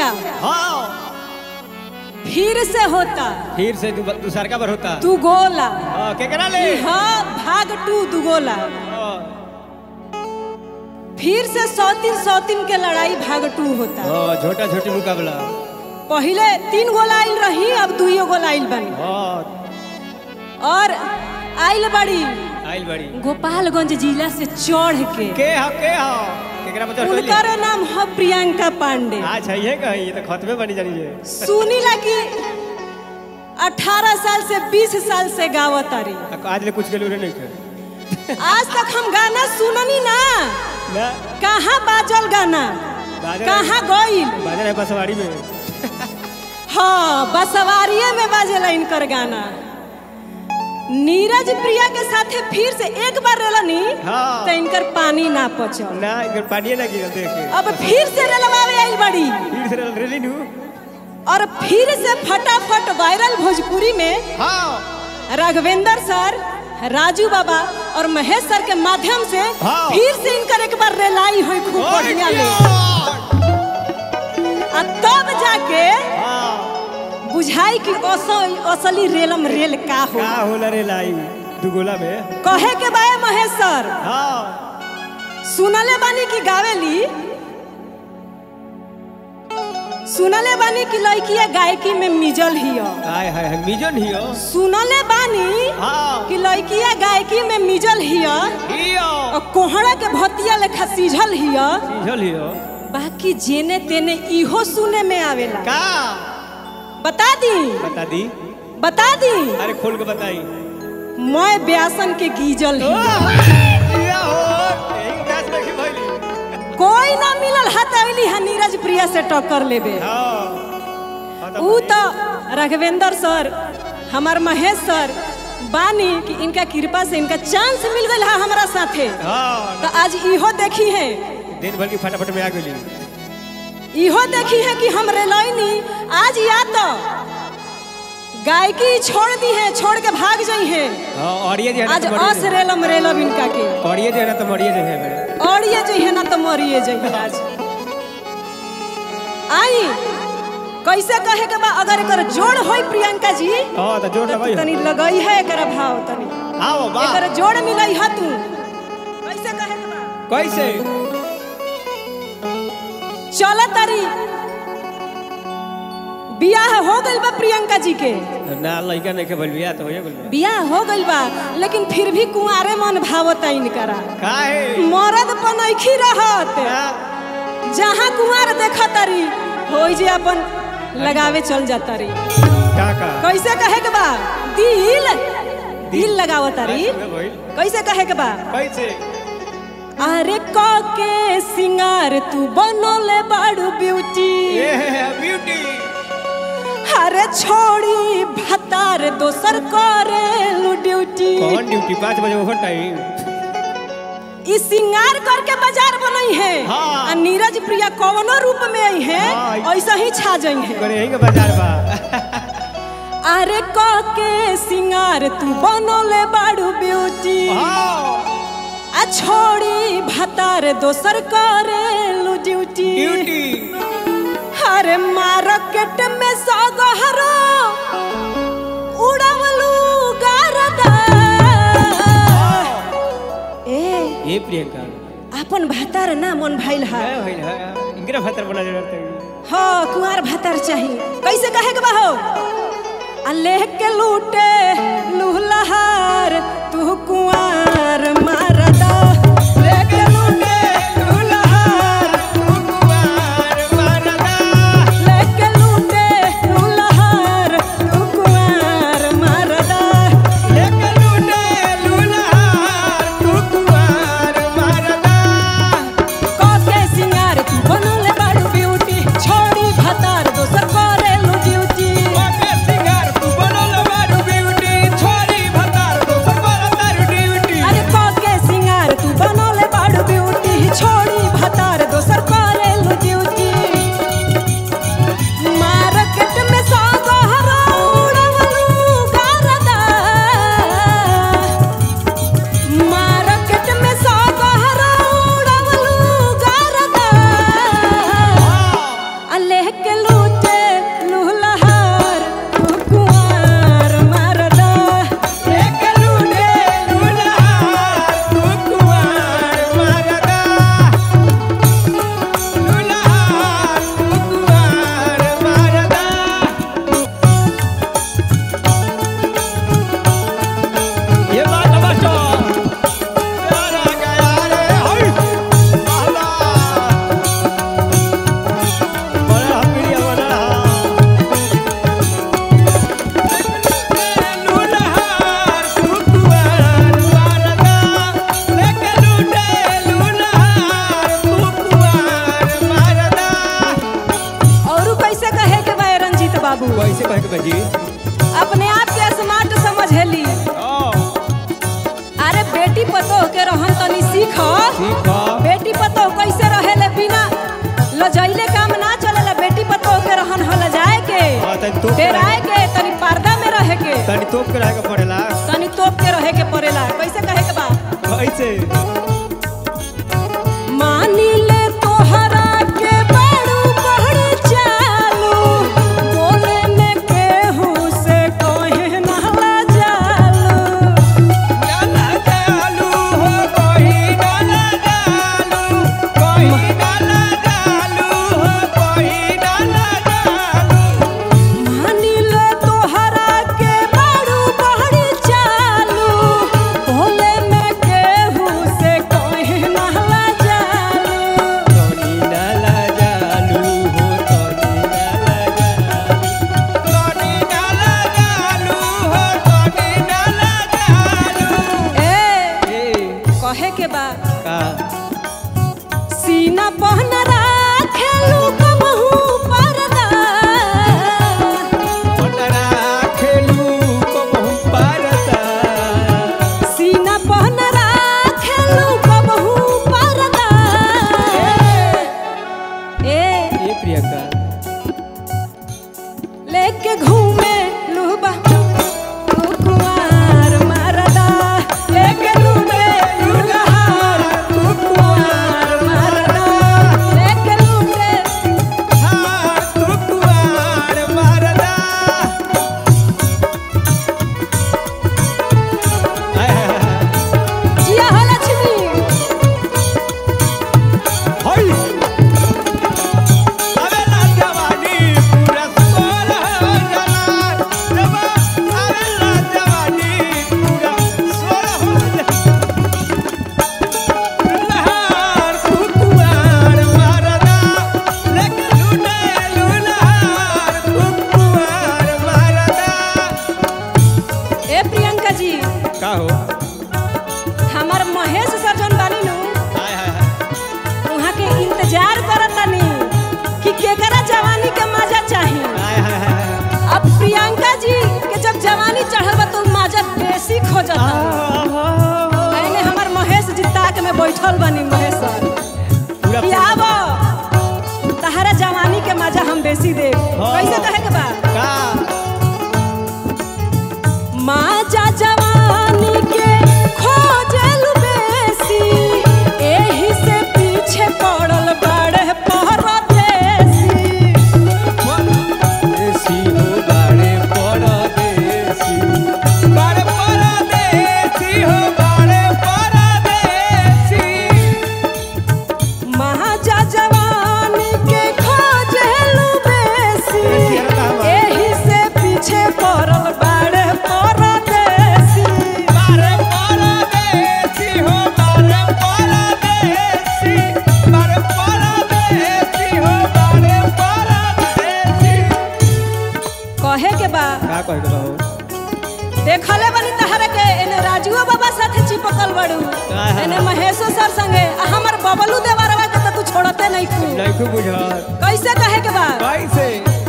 भैया हाँ फिर से होता फिर से दु- दूसर का बार होता तू गोला हाँ के करा ले हाँ भाग टू दुगोला हाँ फिर से सौतीन सौतीन के लड़ाई भाग टू होता हाँ, छोटा छोटी मुकाबला पहले तीन गोला आइल रही अब दुइयो गोला आइल बनी हाँ और आइल बड़ी आइल बड़ी गोपालगंज जिला से चढ़ के के हा के हा केकरा बच्चा टोली उनकर नाम है प्रियंका पांडे अच्छा ये कही ये तो खतमे बनी जानी है सुनी लगी अठारह साल से बीस साल से गावत तारी आज ले कुछ के लोरे नहीं कर आज तक हम गाना सुननी ना ना कहाँ बाजल गाना बाजल- कहाँ गईल बाजार है बसवाड़ी में हाँ बसवारिये में बाजेला इनकर गाना नीरज प्रिया के साथे फिर से एक बार रेलनी हाँ। तो इनकर पानी ना पचल ना इधर पानी ना गिरल देख के अब फिर से रेलवावे आइल बड़ी फिर से रेली नू और फिर से फटाफट वायरल भोजपुरी में हाँ राघवेंद्र सर राजू बाबा और महेश सर के माध्यम से हाँ। फिर से इनकर एक बार रेलाई हुई खूब बढ़िया ले आ तब जाके हाँ बुझाई कि असल असली रेलम रेल का हो का होला रे लाई दुगोला में कहे के बाय महेश सर हाँ सुनले बानी की गावेली सुनले बानी की लड़किया गायकी में मिजल हियो हाय हाय हाय मिजन हियो सुनले बानी हाँ कि लड़किया गायकी में मिजल हियो हियो और कोहड़ा के भतिया लेखा सीझल हियो सीझल हियो बाकी जेने तेने इहो सुने में आवेला का बता दी बता दी बता दी अरे खोल के बताई मैं ब्यासन के गीजल ही या हो यही गैस में की भइली कोई ना मिलल हथेली है नीरज प्रिया से टक्कर लेबे हाँ हाँ तो ऊ तो राघवेंद्र सर हमार महेश सर बानी कि इनका कृपा से इनका चांस मिल गया है हमारा साथे हाँ तो आज इहो देखी है दिन भर की फटाफट में आ गई इहो देखी है कि हम रेलैनी आज या तो गायकी छोड़ दी है छोड़ के भाग जाई है हाँ और ये जो है आज ना तो अस मरिए रेलम रेलब इनका के जो- और ये जो है ना तो मरिए जो है मेरे और ये जो है ना तो मरिए जाइए आज आई कैसे कहे के बा अगर एकर जोड़ होई प्रियंका जी हाँ तो जोर तो लगाई तनी लगई है एकर भाव तनी आओ बा एकर जोड़ मिलई है तू कैसे कहे के बा कैसे चल तारी बियाह हो गइल बा प्रियंका जी के ना लड़का नहीं के बलबिया तो होए बोल बियाह हो गइल बा लेकिन फिर भी कुंवारे मन भावता इनकरा का है मरद पनैखी रहत हाँ, जहाँ कुंवार देखा तारी होई जे अपन लगावे चल जाता री का का कैसे कहे के बा दिल दिल लगाव तारी हाँ, भइल। कैसे कहे के बा कैसे अरे क के सिंगार तू बनोले बाड़ू ब्यूटी ये है ब्यूटी अरे छोड़ी भतार दोसर करे ड्यूटी कौन ड्यूटी पाँच बजे ओवर टाइम ई सिंगार करके बाजार बनई है हाँ। आ नीरज प्रिया कवनो रूप में आई है हाँ। ऐसा ही छा जाई है करे यही के बाजार बा अरे क के सिंगार तू बनोले बाड़ू ब्यूटी हाँ आ छोड़ी भतार दोसर करे ड्यूटी ड्यूटी अरे मार्केट में सगहरो उड़वलू गारदा ए ये प्रियंका अपन भतार ना मन भइल है है भइल है इंगरा भतर बना जरूरत है हाँ कुंवार भतार चाही कैसे कहे के बा हो आ लेह के लूटे लूहलहार तू कुंवार मारदा लेह के लूटे लूहलहार लेह के लूटे लूहलहार तू कुंवार मारदा कके सिंगार तू बनले बाड़ू ब्यूटी छोड़ी भतार दोसर करेलू ड्यूटी अरे कके कैसे कहे के बाजी अपने आप के स्मार्ट समझेली ओ अरे बेटी पतोह के रहन तनी सीख ठीक है बेटी पतोह कैसे रहेले बिना लजैले काम ना चलेला बेटी पतोह के रहन हल जाए के हाँ, तनी तोप के डेराए के तनी पर्दा में रहे के तनी तोप के रहे के पड़ेला तनी तोप के रहे के पड़ेला कैसे कहे के बा कैसे मानी ले तोहरा के बड़ू बड़ चालू बोले में केहू से कहे नहला जालू डाला डालू हो कोई डाला डालू कोई डाला डालू हो कोई डाला डालू मानी ले तोहरा के बड़ू बड़ चालू बोले में केहू से कहे नहला जालू तनी डाला डालू हो तनी डाला डालू तनी डाला डालू हो तनी डाला डालू ए ए कहे के बा का सीना पहन राखेलू कबहू परदा पटरा खेलू को बहु पारता सीना पहन राखेलू कबहू परदा ए ए प्रियंका लेके घूमे लुबा तू कुंवार मरदा लेके घूमे लुलहार तू कुंवार मरदा लेके लूटे हाँ तू कुआर मरदा हाय हाय हाय जिया हो लक्ष्मी हाय अबेला जवानी पूरा सोल हो जलाल जब अबेला जवानी पूरा सोल हो लहार तू कुआर मरदा लेके लूटे लूलहार तू कुआर मरदा ए प्रियंका जी का हो हमार महेश सर जौन बानी नु हाय हाय हाय वहाँ के इंतजार करतनी कि केकरा जवानी के मजा चाही हाय हाय हाय अब प्रियंका जी के जब जवानी चढ़ल बा तो मजा बेसी खोजता एने हमार महेश जी ताक में बैठल बानी महेश सर पूरा कि आब तहरा जवानी के मजा हम बेसी दे हाँ। कैसे कहे के बा का माजा जवानी के खोजल बेसी एही से पीछे पड़ल बड़े परदेसी देसी हो बाड़े परदेसी बाड़े परदेसी हो बाड़े परदेसी महाजा जवानी के खोजल बेसी एही से पीछे पड़ल बड़े परदेसी बाड़े परदेसी हो बाड़े परदेसी बाड़े परदेसी हो बाड़े परदेसी कहे के बा का कहे के बाबू देखले बनी तहरा के एने राजुओ बाबा साथे चिपकल बड़ू हाँ। एने महेशो सर संगे आ हमर बबलू देवरवा के त तू छोड़ते नहीं तू नहीं खूब बुझल कैसे कहे के बा कैसे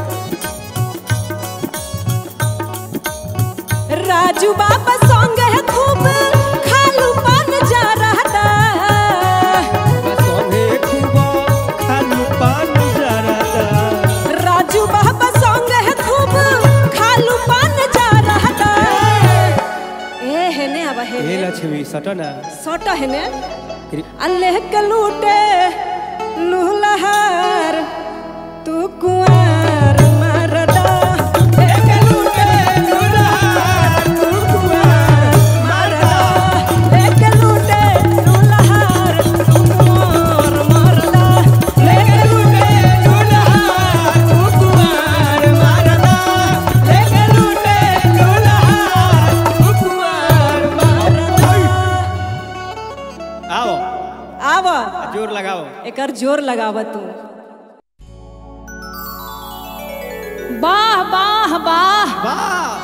राजू बाबा संगे खूब खालू पान जा रहता संगे खूब खालू पान जरदा राजू बाबा संगे खूब खालू पान जा रहता ए हेने अब हे हेने लक्ष्मी सटना सोट हेने अल्लाह के लूटे लूलहार तू कुआर मरदा एक लूटे लूलहार तू कुआर मरदा एक लूटे लूलहार तू कुआर मरदा एक लूटे लूलहार तू कुआर मरदा एक लूटे लूलहार तू कुआर मरदा आओ आव जोर लगाओ एकर जोर लगाव तू वाह वाह वाह वाह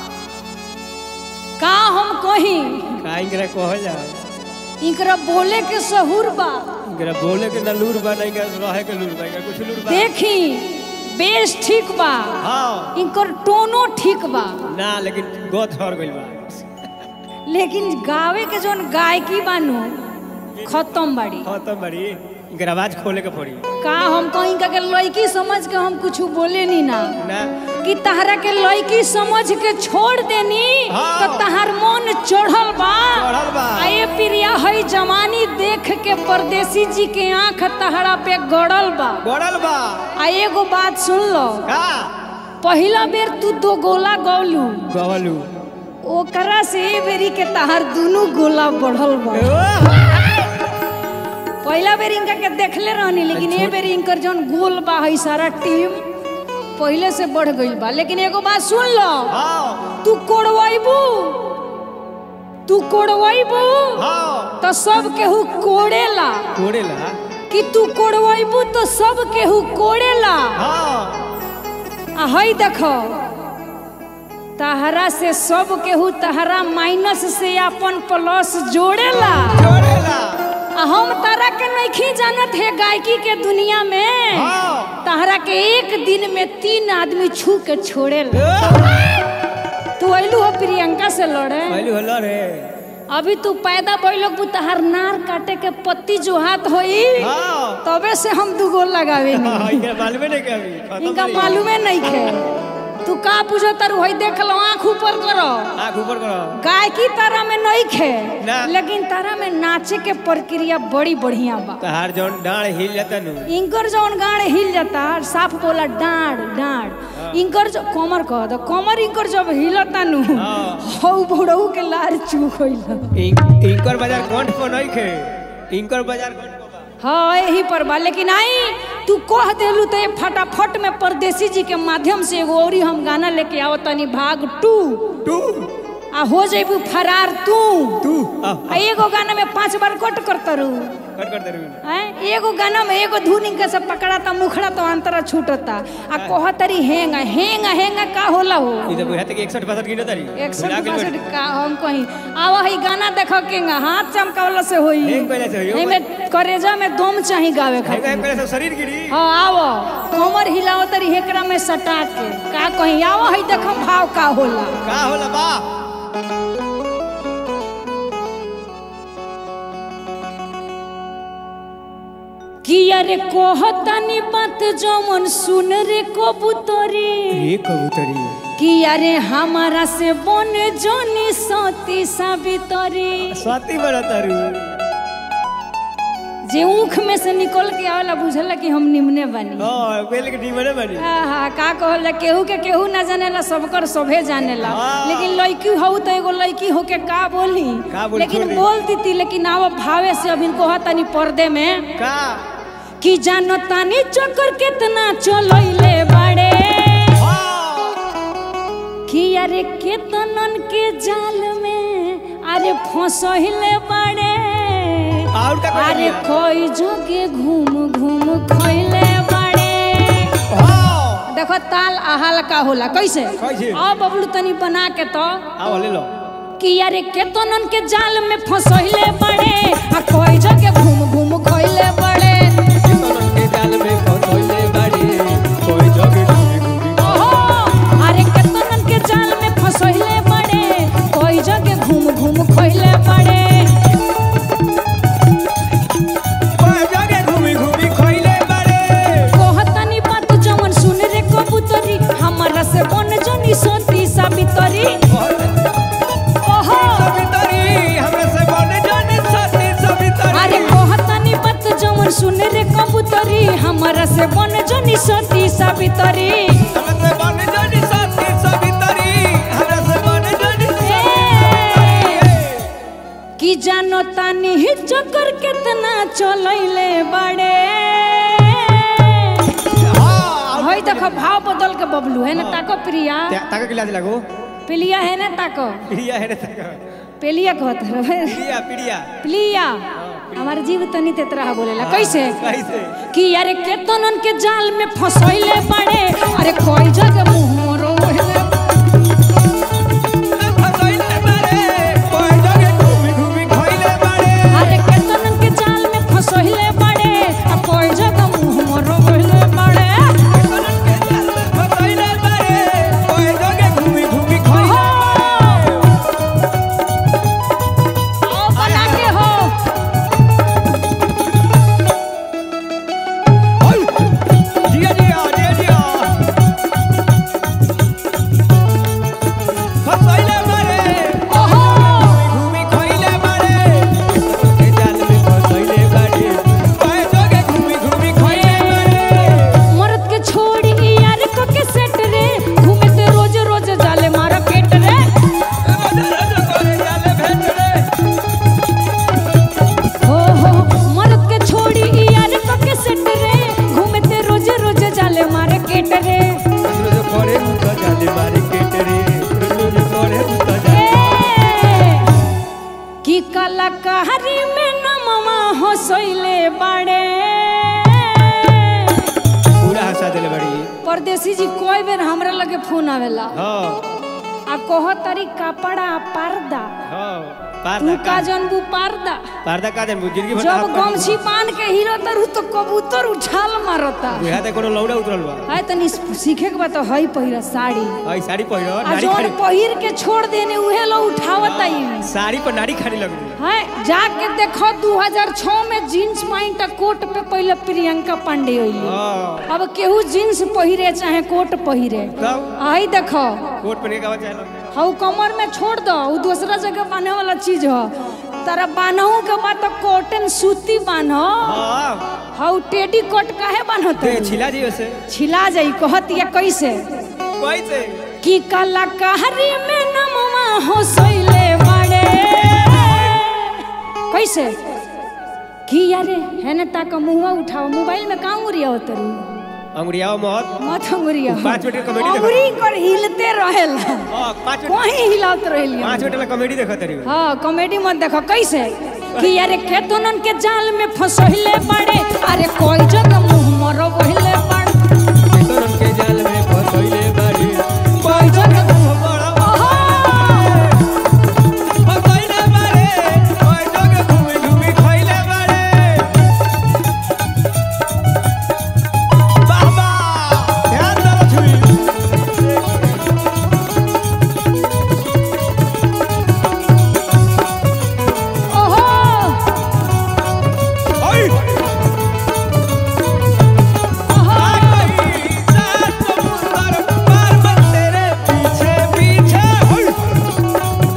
का हम कही का इंगरा कह जा इनकरा बोले के सहूर बा इंगरा बोले के ना लूर बा नहीं रहे के लूर बा कुछ लूर बा देखी बेस ठीक बा हाँ इनकर टोनो ठीक बा ना लेकिन गोद हर गइल बा लेकिन गावे के जोन गायकी बानू खत्म बाड़ी खत्म बड़ी इनकर आवाज खोले के पड़ी का हम कहीं का के लड़की समझ के हम कुछ बोले नी ना ना कि तहरा के लड़की समझ के छोड़ देनी हाँ। तो तहार मन चढ़ल बा चढ़ल बा। आ ये प्रिया है जवानी देख के परदेसी जी के आंख तहरा पे गड़ल बा गड़ल बा आ एगो बात सुन लो का पहिला बेर तू दो गोला गौलू गवलू ओकरा से ए बेरी के तहार दुनू गोला बढ़ल बा पहिला बेर इनका के देखले रहनी लेकिन ए बेर इनकर जौन गोल बा है सारा टीम पहले से बढ़ गईल बा लेकिन एगो बात सुन लो हाँ तू कोड़वाइबू तू कोड़वाइबू हाँ तो सब केहू कोड़ेला कोड़ेला कि तू कोड़वाइबू तो सब केहू कोड़ेला हाँ आ हई देखो तहरा से सब केहू तहरा माइनस से अपन प्लस जोड़ेला कोड़ेला आ हम तारा के नइखी जानत है गायकी के दुनिया में हाँ तहरा के एक दिन में तीन आदमी छू के छोड़ेला तू अइलू हो प्रियंका से लड़े पहली होला रे अभी तू पैदा भइलोग बु तहार नार काटे के पत्ती जो हाथ होई हाँ तबे से हम दू गोल लगावे नी हाँ, इनका मालूमे नहीं क्या अभी खत्म इनका बड़ी। मालूमे नहीं खे तू का पूछो तारू होई देख लो आंख ऊपर करो आँख ऊपर करो गायकी तारा में नहीं खे ना। लेकिन तारा में नाचे के प्रक्रिया बड़ी बढ़िया बा तहार जौन डाढ़ हिल जाता नु इनकर जौन गाड़ हिल जाता साफ बोला डांड डांड इनकर जो कमर कह दो कमर इनकर जब हिलता नु हाँ। हौ बुढ़ऊ के लार चूक होइल इं- इनकर बाजार कंठ पर नहीं खे इनकर बाजार कंठ पर बा। हाँ यही पर बा लेकिन आई तू कह देलू तो ये फटाफट में परदेसी जी के माध्यम से एगो औरी हम गाना लेके आओ तनी भाग टू तू आ हो जेबू फरार तू तू आ आ एगो गाना में पांच बार कट करता रू कट कर दे रे हैं? एगो गाना में एगो धुन इनके सब पकड़ाता मुखड़ा तो अंतरा छूटता आ कहतरी हेंगा हेंगा हेंगा का होला हो ई तो बुझाते कि 61 62 गिनो तारी इकसठ भुला गेल बासठ का हम कहीं आवा है गाना देखो केंगा हाथ चमकावला से होई हेंग पहले से होई। एमे करेजा में दम चाही गावे हेंगा खातिर पहले सब शरीर गिरी हाँ आवो कमर हिलाओ तरी हेकरा में सटा के का कहीं आवो है देखो भाव का होला का होला बा कि अरे कहतनी बात जमन सुन रे कबूतरी ये कबूतरी कि अरे हमारा से बन जोनी सती साबितरी स्वाति बड़ा तारू जे ऊख में से निकल के आवेला बुझला कि हम निमने बनी हां पहले के टीम बनी आहा का कहल केहू के केहू ना जानेला सबकर सभे जानेला हाँ। लेकिन लड़की हो तो एगो लड़की हो के का बोली का बोली, लेकिन छोड़ी। बोल दी लेकिन आव भावे से अभी कहा तनी पर्दे में का कि जानो तानी चक्कर कितना चलैले बाड़े हां कि अरे केतनन के जाल में अरे फंसहिले बाड़े और का अरे कोई जोगे घूम घूम खैले बाड़े हां देखो ताल आहाल का होला कैसे कैसे? आ बबलू तनी बना के तो आओ ले लो कि अरे केतनन के जाल में फंसहिले बड़े आ कोई जगह घूम घूम खइले बड़े के जाल में फंसोइले बाड़ी कोई जगे घूमी घूमी ओहो अरे केतनन के जाल में फंसहिले बड़े कोई जगह घूम घूम खइले बड़े कोई जगे घूमी घूमी खइले बाड़ी कहतनी बात जवन सुन रे कबूतरी हमारा से बन जनी सोती साबितरी ओहो सवितरी हमरा से बने जाने सती सवितरी अरे कहतनी बात जवन सुन रे कबूतरी हमारा से बन जनी सोती साबितरी हमरा से बने जाने सती सवितरी हमरा से बने जाने कि जानो तानी ही चक्कर कितना चलैले बड़े हां हई देखो भाव बदल के बबलू है ना ताको प्रिया ताका गिलास लागो पिलिया है ना ताको पिड़िया है रे ताका पेलिया कहत रहे पिड़िया पिड़िया पिलिया हमार जीव तनी तेतरा बोलेला कैसे कैसे कि अरे केतनन के जाल में फंसैले बड़े अरे कोई जगह मुंह मोरो हेले फसोइले बाड़े कोई जगे घूमी घूमी खइले बाड़े अरे केतनन के जाल में फंसैले बड़े आ कोई जगह मुंह मोरो हेले बड़े परदेसी जी कोई बेर हमरा लगे फोन आवेला हाँ आ कह तारी कपड़ा पर्दा हाँ तू पर्दा का का जनबू पर्दा पर्दा का देन जिंदगी भर जब गमछी बांध के हीरो तरु तो कबूतर उछाल मारता बुझा दे कोनो लौड़ा उतरल बा है तनी सीखे के बा तो हई पहिरा साड़ी आई साड़ी पहिरो आ नारी जोन खाड़ी पहिर के छोड़ देने उहे लो उठावता ही साड़ी पर नारी खाड़ी लग रही है जाके देखो 2006 में जींस पैंट आ कोट पे पहले प्रियंका पांडे होइली हाँ अब केहू जींस पहिरे चाहे कोट पहिरे कब आई देखो कोट पहने का चाहे हऊ कमर में छोड़ दो ऊ दूसरा जगह बांधे वाला चीज हो तारा बान्हू के बाद तो कॉटन सूती बान्हो हाँ हऊ टेडी कोट काहे बान्हत ते छिला जी वैसे छिला जाई कहत या कैसे कैसे कि कलाकारी में नमवा हो सोइले बड़े कैसे कि यारे हेने ताक मुंहवा उठाओ मोबाइल में काम उरिया होतरू अंगुरिया मत मत अंगुरिया पाँच मिनट के comedy देखो। अंगुरी कर हिलते रहेला हाँ पाँच मिनट कहीं हिलात रहेली पाँच मिनट ला कॉमेडी देखा तेरी हाँ कॉमेडी मत देखो कैसे कि अरे केतनन के जाल में फंसहिले बड़े अरे कोई जगह मुंह मरो बहिले बड़े तो उनके जाल में फसैले बाड़ी कोई जगह बड़ा ओहो! फसैले बाड़े ओए जग घूमी घूमी खइले बाड़े बाबा ध्यान दो छुई ओहो ओए ओहो आई सात समुंदर पार बन तेरे पीछे पीछे ओए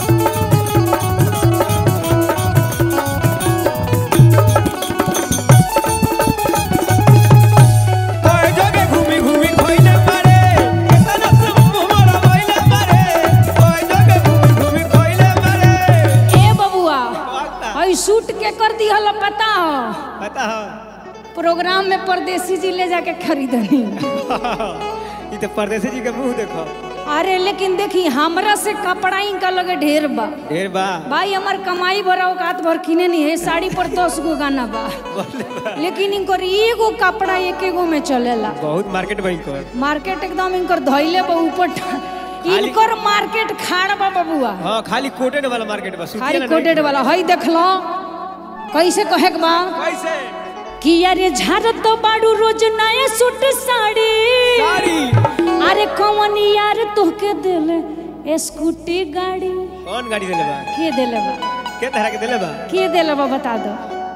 ओए जगे घूमी घूमी खइले बाड़े केतना से मोरा खइले बाड़े ओए जगे घूमी घूमी खइले बाड़े ए बबुआ पता हई सूट के कर दिहल पता हो पता है प्रोग्राम में परदेसी जी ले जाके खरीदनी ये तो परदेसी जी के मुंह देखो अरे लेकिन देखी हमरा से कपड़ा इनका लगे ढेर बा ढेर बा भाई हमार कमाई भरा औकात भर किने नहीं है साड़ी पर दस गो गाना बा लेकिन इनकर एगो कपड़ा एक एगो में चलेला बहुत मार्केट बनी कर मार्केट एकदम इनकर धैले बा ऊपर ठ- इनकर मार्केट खाड़ बा बबुआ हाँ खाली कोटेड वाला मार्केट बा सूती खाली वाला नहीं। कोटेड वाला हई देख लो कैसे कहे के बा कैसे कि अरे झारत बाड़ू रोज नया सूट साड़ी साड़ी अरे कौन यार तोहके देले स्कूटी गाड़ी कौन गाड़ी देले बा के देले बा के तरह के देले बा के देले बा बता दो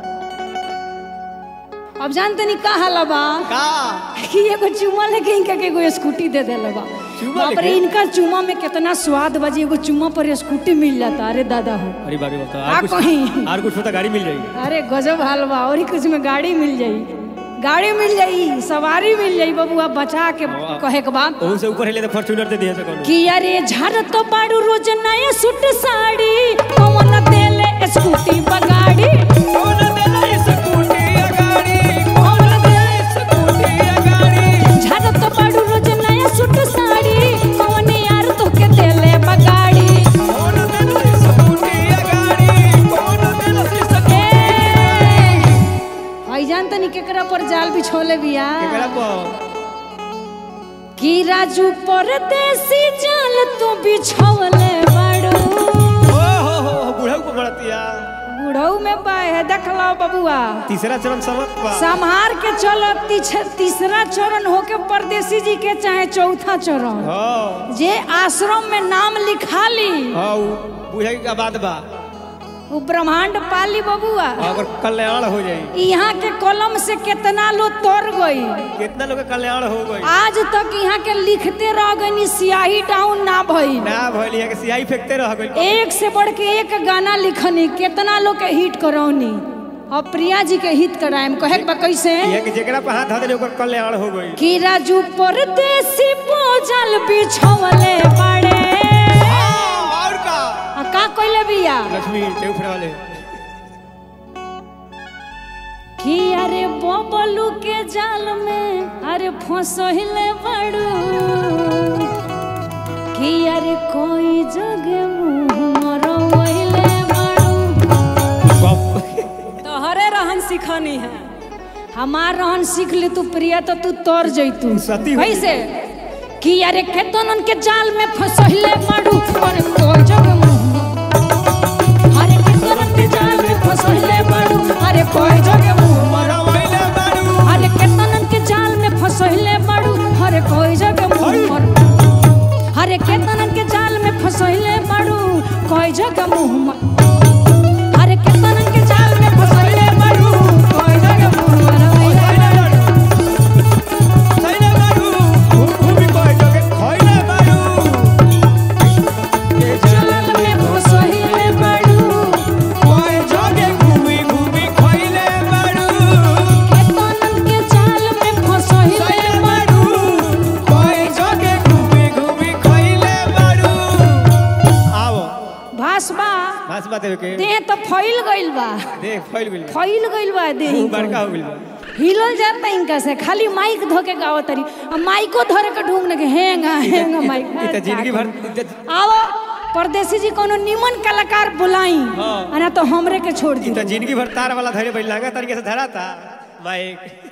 अब जानते नहीं का हाल बा का कि एगो चुमा लेके इनका के एगो स्कूटी दे देले बा चुम्मा बाप रे लेके? इनका चुमा में कितना स्वाद बजी एगो चुमा पर स्कूटी मिल जाता अरे दादा हो अरे बाबू बता का और कुछ कहीं? और कुछ होता गाड़ी मिल जाएगी अरे गजब हाल बा और ही कुछ में गाड़ी मिल जाई गाड़ी मिल जाई सवारी मिल जाई बबुआ बचा के वाह। कहे के बा ओहू से ऊपर हिले तो फॉर्च्यूनर दे दिए सको कि अरे झारत बाड़ू रोज नया सूट साड़ी कौन देले स्कूटी बगाड़ी कौन देले स्कूटी गाड़ी कौन देले स्कूटी गाड़ी झारत बाड़ू रोज नया सूट साड़ी कौन यार तोके देले बगाड़ी कौन देले स्कूटी गाड़ी कौन देले स्कूटी ए भाई जान तनी केकरा पर जाल बिछोले बिया केकरा को कि राजू परदेसी जाल तू बिछोले बाड़ू ओ हो हो बुढ़ऊ को मरतिया बुढ़ऊ में बाहे देखलो बबुआ तीसरा चरण समझ बा संहार के चलो तीछ- तीसरा चरण होके परदेसी जी के चाहे चौथा चरण हाँ जे आश्रम में नाम लिखा ली हाँ उ बुझाई का बात बा वो ब्रह्मांड पाली बबुआ अगर कल्याण हो जाई यहाँ के कलम से कितना लोग तोड़ गई कितना लोग के कल्याण हो गई आज तक यहाँ के लिखते रह गई सियाही डाउन ना भई ना भइल है कि सियाही फेंकते रह गइल एक से बढ़ के एक गाना लिखनी कितना लोग के हिट करौनी और प्रिया जी के हिट कराएम कहे के बा कैसे ये कि जेकरा पे हाथ धरे ओकर कल्याण हो गई कि राजू परदेसी बोझल बिछवले बड़े और का आ का कइले बिया लक्ष्मी देवफर वाले कि अरे बबलू के जाल में अरे फंसहिले बड़ू कि अरे कोई जगह मुंह मरवहिले बड़ू गप तोहरे रहन सिखनी है हमार रहन सीख ले तू प्रिया तो तू तोर जैतू सती हो कैसे कि यारे केतन के जाल में फसहिले मारू पर कोई जग मुंह अरे केतन के जाल में फसहिले मारू अरे कोई जग मुंह मरो मरवैले बारू अरे केतन के जाल में फसहिले मारू अरे कोई जग मुंह मरो अरे केतन के जाल में फसहिले मारू कोई जग मुंह मरो अरे केतन के जाल में फसहिले मारू कोई जग मुंह मरो सैले बारू घूम घूमी कोई जगे खैले बारू के जाल में फसहिले मारू कोई जगे घूमी घूमी खैले बारू केतन के जाल में फसहिले सैले बारू कोई जगे घूमी घूमी खैले बारू आओ भासबा बस बात है के देह तो फैल गइल बा देख फैल गेल फैल गइल बा देह मुंह बड़का हो गेल बा। हिलल जाता इनका से खाली माइक धो के गावत तरी अब माइको धरे के ढूंढ के हेंगा हेंगा माइक ई त जिंदगी भर ई त- आओ परदेसी जी कोनो निमन कलाकार बुलाई हाँ। आ ना तो हमरे के छोड़ ई दी त जिंदगी भर तार वाला धरे बैल लगा तरीके से धरा था माइक